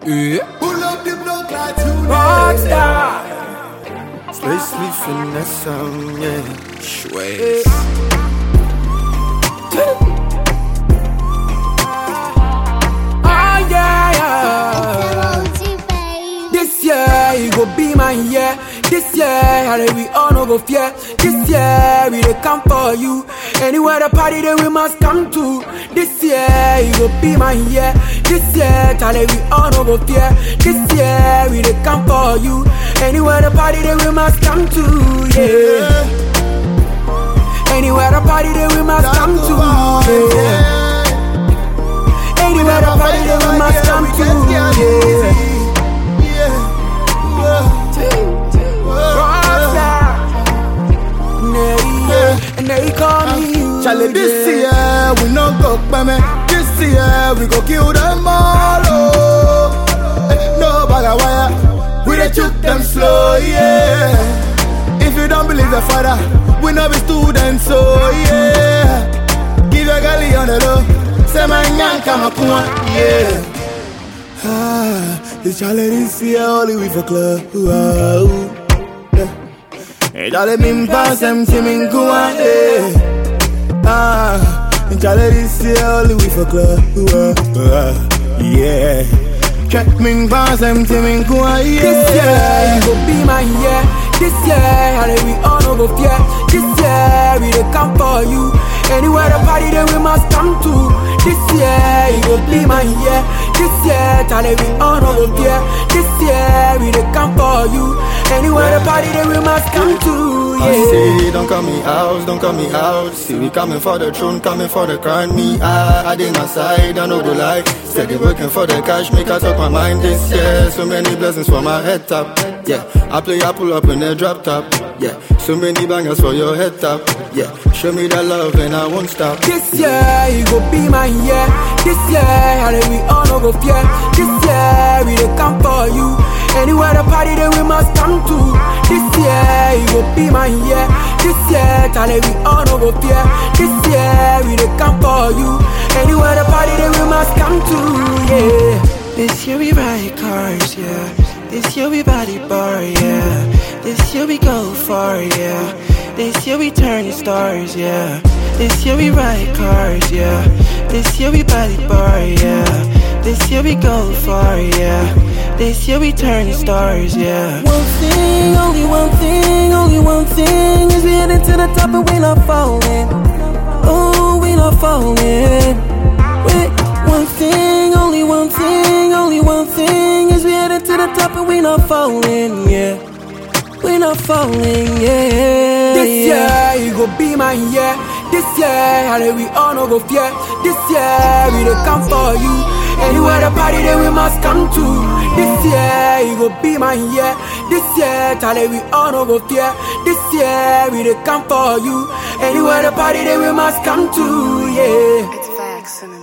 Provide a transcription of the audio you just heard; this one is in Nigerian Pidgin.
Yeah. Pull up the block like today. Rockstar. Spacely finesse, um, yeah. Schweiz. Ah, yeah, yeah. This year, it go be my year. This year, how we all no go fear. This year, we dey come for you. Anywhere the party, then we must come to. This year, it go be my year. This year, Charlie, we all no go fear. This year, we dey come for you. Anywhere the party, then we must come to. Yeah. Anywhere the party, then we must come to. Yeah. Anywhere the party, then we must come to. Yeah. Rockstar. Nay, yeah. And they call me you. Charlie, this yeah. year we no go me. This year we go kill them all. Oh. Eh, No bag of wire, we dey shoot them slow, yeah. If you don't believe the father, we no be students, so yeah. Give your galley on the low, say my nyanka makuma, yeah. Ah, it's Charlie this year only we for club. Wow. Yeah. Hey, Charlie, me pass them to me go yeah. Ah, and Charlie this year only we for club. Uh, uh, yeah. Check me pass them to me go yeah. This year, it go be my year. This year, how we all no go fear. This year, we dey come for you. Anywhere the party, then we must come to. This year, it go be my year. This year, Charlie, we all no go fear. This year, we dey come for you. Anywhere the party, then we must come to. I Yeah. say, don't call me out, don't call me out. See, we coming for the throne, coming for the crown. Me, I, I did my side, I know the lie. Steady working for the cash, make I talk my mind this year. So many blessings for my head top. Yeah, I play, I pull up in the drop top. Yeah, so many bangers for your head top. Yeah, show me that love and I won't stop. This year, it go be my year. This year, how we all no go fear. This year, we dey come for you. Anywhere the party, then we must come to. This year, it go be my year. This year, Charlie, we all no go fear. This year, we dey come for you. Anywhere the party, then we must come to. Yeah. This year we ride cars, yeah. This year we body bar, yeah. This year we go far, yeah. This year we turn stars, yeah. This year we ride cars, yeah. This year we body bar, yeah. This year we go far, yeah. This year we turn stars, yeah. One thing, only one thing, only one thing is we heading to the top and we not falling. Oh, we not falling. Wait, one thing, only one thing, only one thing is we headed to the top and we not falling, yeah. We not falling, yeah. This yeah. year, it go be my year. This year, how we all no go fear. This year, we dey come for you. Anywhere the party, then we must come to. This year, it go be my year. This year, Charlie, we all no go fear. This year, we dey come for you. Anywhere the party, then we must come to. Yeah. It's facts,